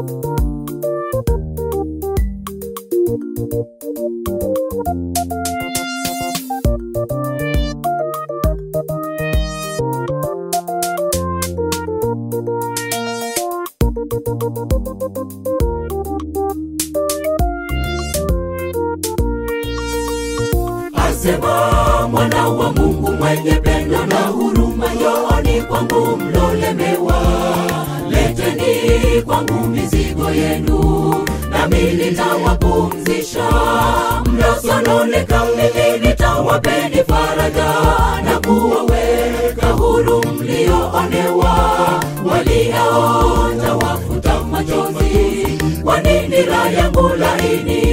asema mwana wa mungu mwenye pendo na huruma njooni kwangu mlolemewa leteni kwangu mizigo yenu nami nitawapumzisha mlosononeka mimi nitawapeni faraja na kuwaweka huru mlioonewa walioonja wafuta machozi kwa nini raha yangu laini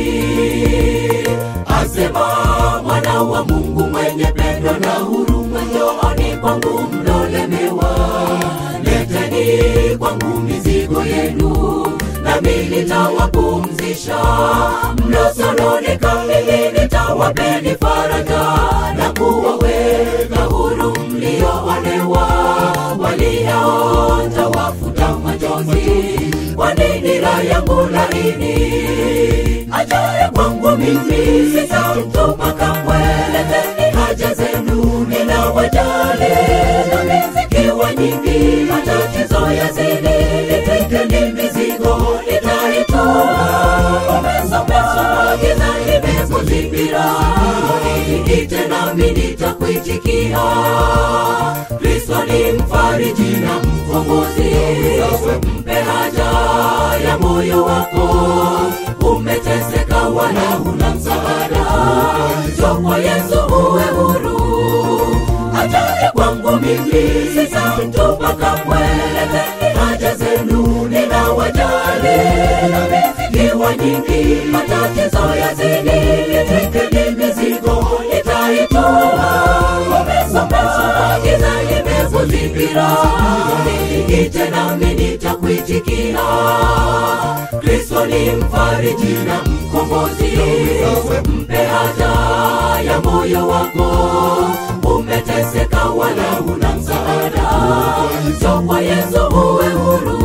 asema mwana wa mungu mwenye pendo na huruma njooni kwangu mlolemewa leteni kwangu mizigo yenu nami nitawapumzisha mlosononeka mimi nitawapeni faraja na kuwaweka huru mlioonewa walioonja wafuta machozi kwa nini raha yangu laini ajaye kwangu mimi sitamtupa kamwe leteni haja zenu ninawajali nami zikiwa nyingi matatizo yazidi nitekeni mizigo nitaitoa umesomeswa giza imekuzingira niite nami nitakuitikia kristo ni mfariji na mkombozi mpe haja ya moyo wako umeteseka wala huna msaada jokwa yesu uwe huru ajaye kwangu mimi sitamtupa kamwe leteni haja zenu ninawajali namezikiwa nyingi matatizo yazidi nitekeni mizigo nitaitoa umesomeswa giza imekuzingira niite nami nitakuitikia kristo ni mfariji na mkombozi mpe haja ya moyo wako umeteseka wala huna msaada so kwa yesu uwe huru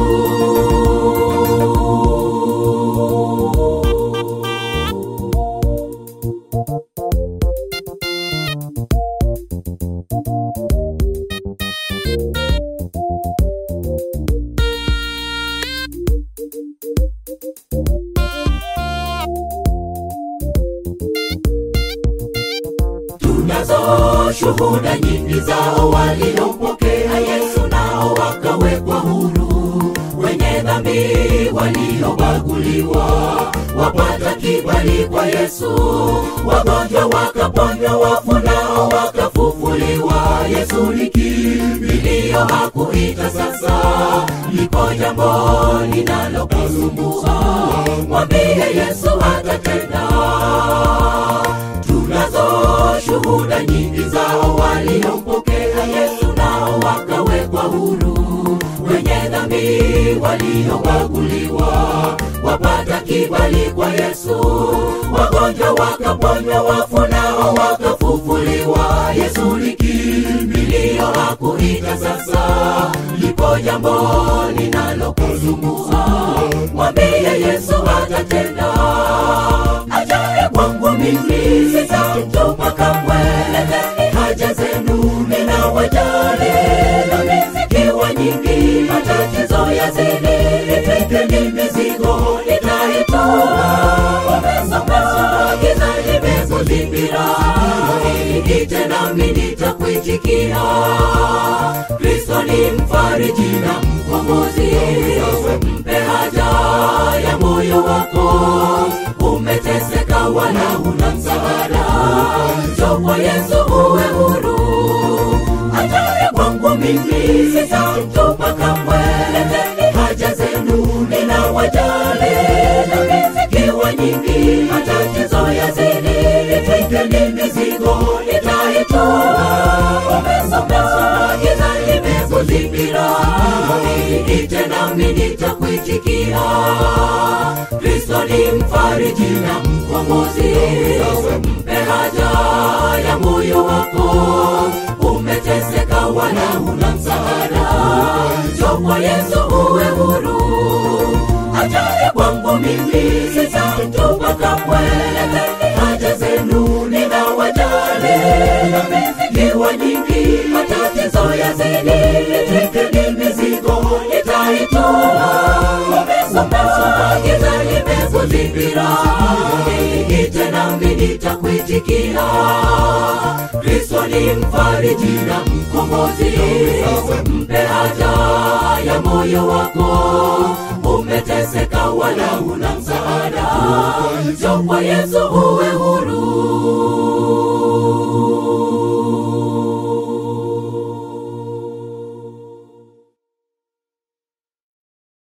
tunazo shuhuda nyingi zao waliompokea yesu nao wakawekwa huru wenye dhambi waliobaguliwa wapata kibali kwa yesu wagonjwa wakaponywa wafu nao wakafufuliwa yesu ni kimbilio hakuita sasa liko jambo linalokusumbua mwambie yesu atatenda tunazo shuhuda nyingi zao waliompokea yesu nao wakawekwa huru wenye dhambi waliobaguliwa wapata kibali kwa yesu wagonjwa wakaponywa wafu nao wakafufuliwa yesu ni kimbilio hakuita sasa lipo jambo linalokusumbua mwambie yesu atatenda ajaye kwangu mimi sitamtupa kamwe leteni haja zenu ninawajali nami zikiwa nyingi matatizo yazidi nitekeni mizigo nitaitoa umesomeswa giza limekuzingira niite nami nitakuitikia kristo ni mfariji na mkombozi mpe haja ya moyo wako umeteseka wala huna msaada jokwa yesu uwe huru ajaye kwangu mimi sitamtupa kamwe leteni haja zenu ninawajali nami zikiwa nyingi matatizo yazidi nitekeni mizigo nitaitoa umesomeswa giza limekuzingira niite nami nitakuitikia kristo ni mfariji na mkombozi mpe haja ya moyo wako umeteseka wala huna msaada jokwa yesu uwe huru ajaye kwangu mimi sitamtupa kamwe. Haja zenu ninawajali, ikiwa nyingi matatizo yazidi, tekeni mizigo nitaituma. Umesomesoma giza limekuzingira, niite nami nitakuitikia. Kristo ni mfariji na mkombozi, mpe haja ya moyo wako. Umeteseka wala una msaada, njoo kwa Yesu uwe